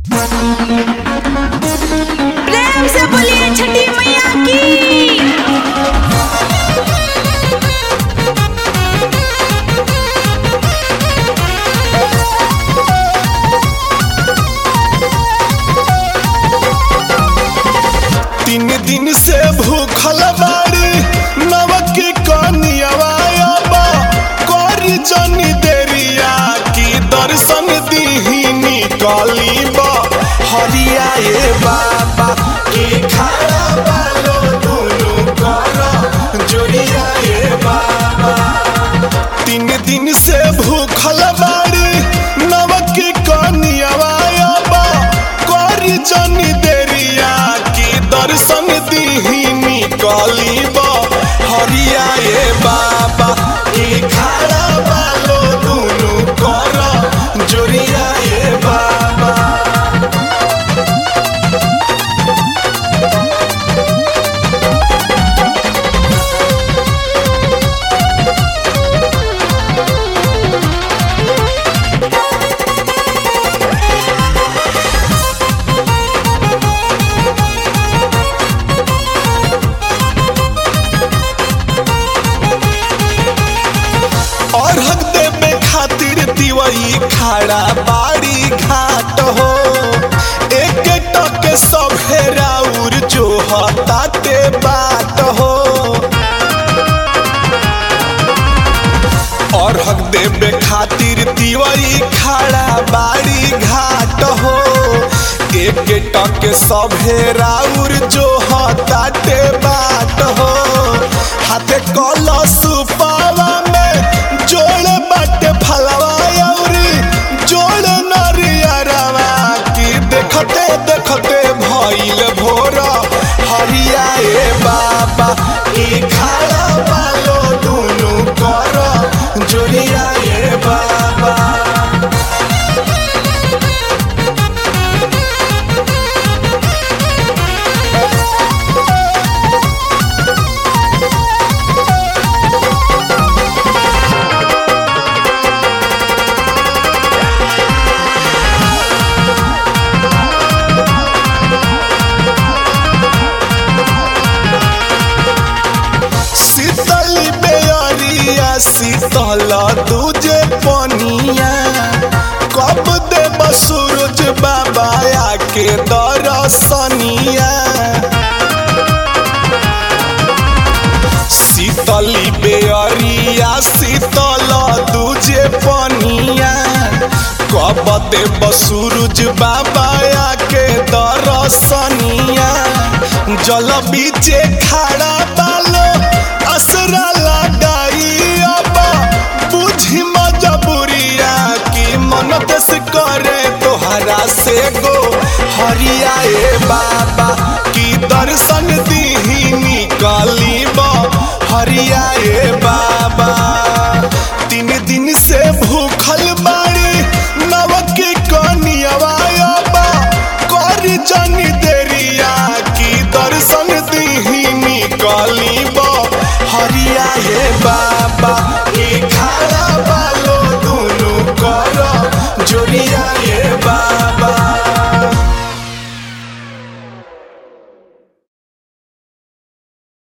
प्रेम से बोलिए छठी मैया की तीन दिन से भूखल बाड़ी नवक कनियावा करी जनी देरिया की दर्शन दीही निकली बा हरिया ए बाबा की खाड़ा बालो दुनु कर जोरिया ए बाबा तीन दिन से भूखल बाड़ी नवक कनियावा करी जनी देरिया की दर्शन दीही निकली बा हरिया ए बाबा की खाड़ा बालो दुनु कर जोरिया ए बाबा और हक देवे खातिर तिवई खाड़ा बाड़ी घाट हो एक टक सब हेराउर जो हताते बात हो और हक देवे खातिर तिवई खाड़ा बाड़ी घाट हो एक टक सब हेराउर जो हताते बात हो हाथे कलश पावा में जोड़ बाटे फलवा अउरी जोड़ नरियरवा की देखते देखते भइल भोरा हरिया ए बाबा की खाड़ा बालो दुनु कर जोरिया ए बाबा शीतल बेअरिया शीतल दूजे पनिया कब देव सूरज बाबा आके दरसनिया शीतली बेअरिया शीतल दूजे पनिया कब देव सूरज बाबा आके दरसनिया जल बीचे खड़ा बालो असरा लगाई अब बुझी मजबूरिया की मन दस करे तोहरा से गो हरिया ए बाबा की दर्शन दीही निकली बा हरिया ए बाबा तीन दिन से भूखल बाड़ी नवक कनियावा बा करी जनी देरिया की दर्शन दीही निकली बा हरिया हे बाबा की